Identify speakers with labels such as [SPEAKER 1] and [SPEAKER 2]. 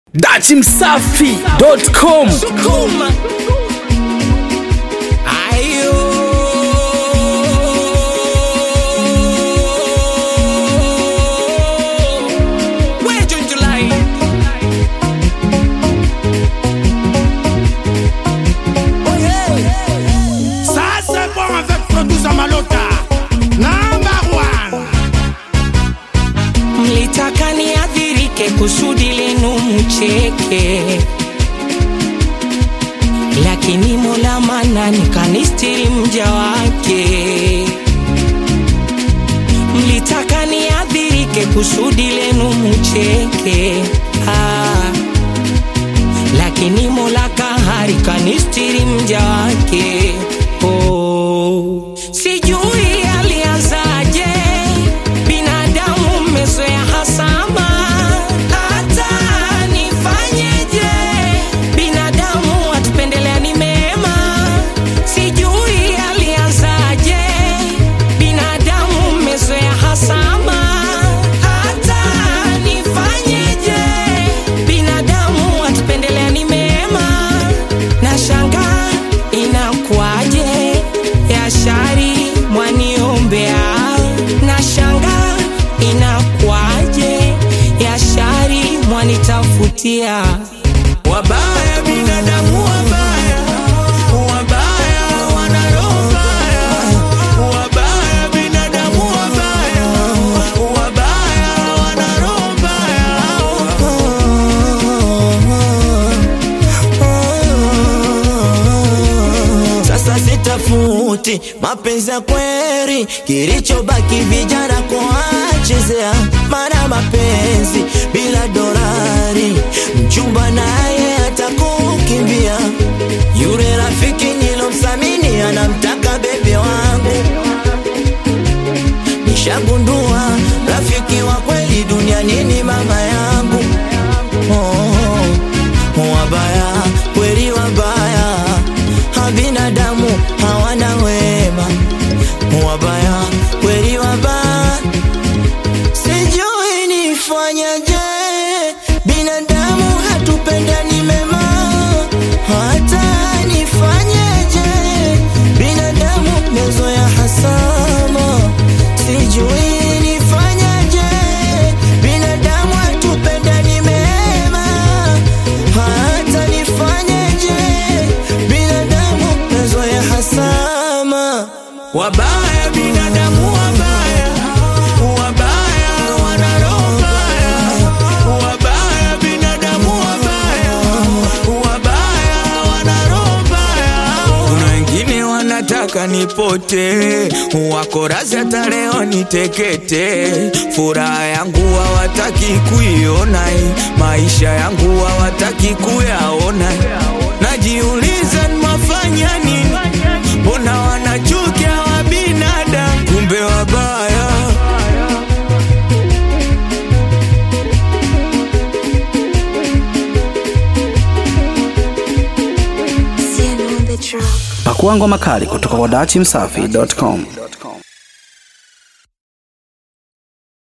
[SPEAKER 1] dachimsafi.com
[SPEAKER 2] Sukuma. Ayo. Where June July? Oh yeah.
[SPEAKER 3] Ça c'est bon avec producer Malota Number one
[SPEAKER 2] Mlitaka niadhirike kusudi lenu mcheke, lakini Mola mana nikanistiri mja wake. Mlitaka niadhirike kusudi lenu mcheke, ah, lakini Mola kahari kanistiri mja wake. Oh, sijui alianzaje binadamu mmezoea hasama, hata nifanyeje? Binadamu atupendelea ni mema, sijui alianzaje. Binadamu mmezoea hasama, hata nifanyeje? Binadamu atupendelea ni mema, na shanga inakuwaje ya shari mwaniombea na shanga inakuwaje ya shari mwanitafutia wabaya binadamu wabaya wabaya wana roho mbaya wabaya binadamu wabaya wabaya wana roho mbaya
[SPEAKER 4] Sasa sitafuti mapenzi ya kweli, kilichobaki vijana kuachezea. Maana mapenzi bila dolari, mchumba naye atakukimbia. Yule rafiki nilomsamini anamtaka bebe wangu, nishagundua rafiki wa kweli duniani ni mama yangu. Oh, wabaya kweli wabaya, ha binadamu hawana wema. Wabaya kweli wabaya, sijui nifanyaje. Binadamu hatupendani mema, hata nifanyeje? Binadamu mezoya hasama, sijui nifanyaje. Binadamu hatupendani mema, hata nifanyeje? Binadamu mezoya hasama.
[SPEAKER 2] wabaya binadamu wabaya wabaya wana roho mbaya wabaya binadamu wabaya wabaya wana roho mbaya kuna wengine wanataka nipote wako razi hata leo nitekete furaha yangu hawataki kuiona maisha yangu hawataki kuyaona najiuliza nimafanya nini mbona wanachukia wa binadamu kumbe wabaya
[SPEAKER 1] pakua ngoma kali kutoka kwa dachimsafi.com